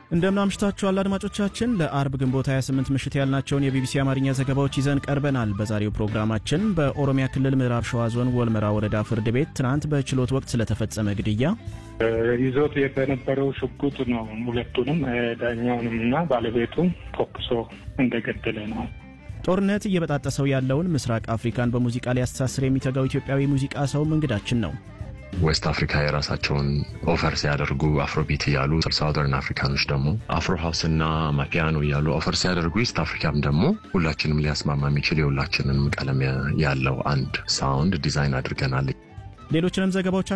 እንደምን አምሽታችኋል አድማጮቻችን። ለአርብ ግንቦት 28 ምሽት ያልናቸውን የቢቢሲ አማርኛ ዘገባዎች ይዘን ቀርበናል። በዛሬው ፕሮግራማችን በኦሮሚያ ክልል ምዕራብ ሸዋ ዞን ወልመራ ወረዳ ፍርድ ቤት ትናንት በችሎት ወቅት ስለተፈጸመ ግድያ፣ ይዞት በነበረው ሽጉጥ ነው ሁለቱንም ዳኛውንም እና ባለቤቱን ተኩሶ እንደገደለ ነው። ጦርነት እየበጣጠሰው ያለውን ምስራቅ አፍሪካን በሙዚቃ ሊያስተሳስር የሚተጋው ኢትዮጵያዊ ሙዚቃ ሰውም እንግዳችን ነው። ዌስት አፍሪካ የራሳቸውን ኦፈር ሲያደርጉ አፍሮቢት እያሉ ሳውዘርን አፍሪካኖች ደግሞ አፍሮ ሀውስ እና ማፒያኖ እያሉ ኦፈር ሲያደርጉ ኢስት አፍሪካም ደግሞ ሁላችንም ሊያስማማ የሚችል የሁላችንም ቀለም ያለው አንድ ሳውንድ ዲዛይን አድርገናል። ሌሎችንም ዘገባዎች